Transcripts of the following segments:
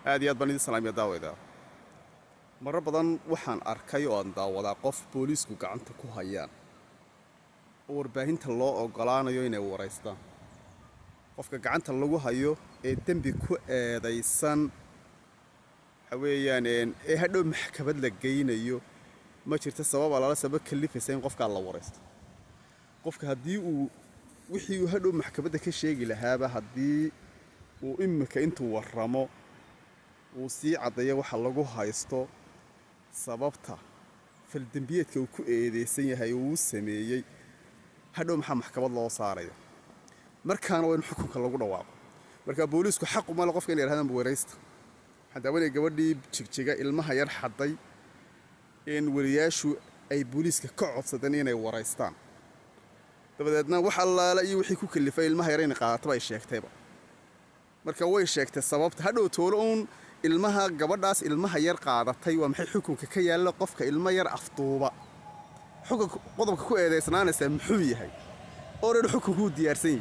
aad iyo aad baan idin salaamiya daawayda marar badan waxaan arkay oo aan daawadaa qof booliisku gacanta ku hayaan oo warbaahinta loo ogolaanayo inay waraystaan qofka gacanta lagu hayo ee dembi ku eedaysan waxa weeyaan ee hadhow maxkamad la geynayo ma jirta sabab alaala sabab kalifaysa in qofkaa la waraysto qofka haddii uu wixii uu hadhow maxkamadda ka sheegi lahaaba haddii uu imika intuu warramo uu sii caddeeyo waxa lagu haysto sababta faldembiyeedka uu ku eedeysan yahay uu sameeyey hadhow maxaa maxkamad loo saaraya markaana waa in xukunka lagu dhawaaqo marka booliisku xaqu male qofka inay yidhahdaan waraysta waxaan daawanaya gabadhii jigjiga ilmaha yar xadday in weliyaashu ay booliiska ka codsadeen inay waraystaan dabadeedna wax allaala iyo wixii ku kalifay ilmaha yar inay qaadataba ay sheegtayba marka way sheegtay sababta hadhow toolo uun ilmaha gabadhaas ilmaha yar qaadatay waa maxay xukunka ka yaalla qofka ilmo yar afduuba xukunka qodobka ku eedaysnaanaysaa muxuu yahay oodhan xukunkuu diyaarsan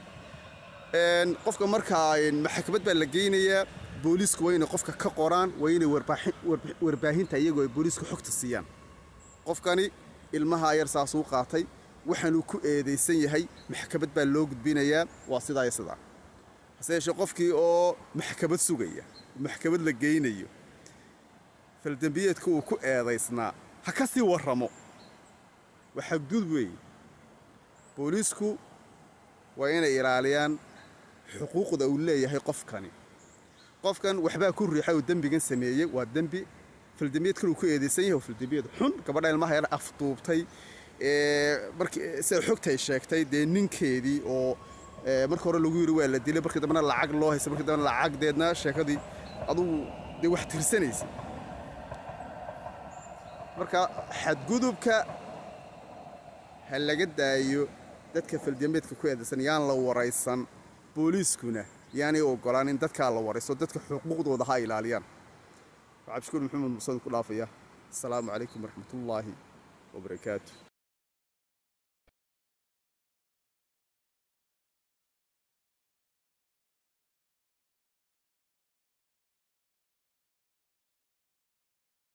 yahay qofka markaa maxkamad baa la geynayaa booliisku waa inay qofka ka qoraan waa inay warbaahinta iyagoo ay booliisku xogta siiyaan qofkani ilmaha yar saasuu qaatay waxaanuu ku eedaysan yahay maxkamad baa loo gudbinayaa waa sidaa iyo sidaa hase yeeshee qofkii oo maxkamad sugaya maxkamad la geynayo faldembiyeedka uu ku eedaysnaa ha ka sii warramo waa xagduud weeye booliisku waa inay ilaaliyaan xuquuqda uu leeyahay qofkani qofkan waxbaa ku riixay uu dembigan sameeyey waa dembi faldembiyeedkan uu ku eedaysan yahay waa faldembiyeed xun gabadha ilmaha yar afduubtay sida xogtay sheegtay dee ninkeedii oo marka hore lagu yidhi waa la dilay markii dambena lacag loo haystay markii dambena lacagdeedna sheekadii adugu dee wax tirsanaysay marka xadgudubka ha laga daayo dadka faldembeedka ku eedaysan yaan la waraysan booliiskuna yaanay ogolaan in dadkaa la warayso dadka xuquuqdooda ha ilaaliyaan cabdishukuur maxamed musan ku dhaafaya asalaamu calaykum waraxmatullaahi wabarakaatu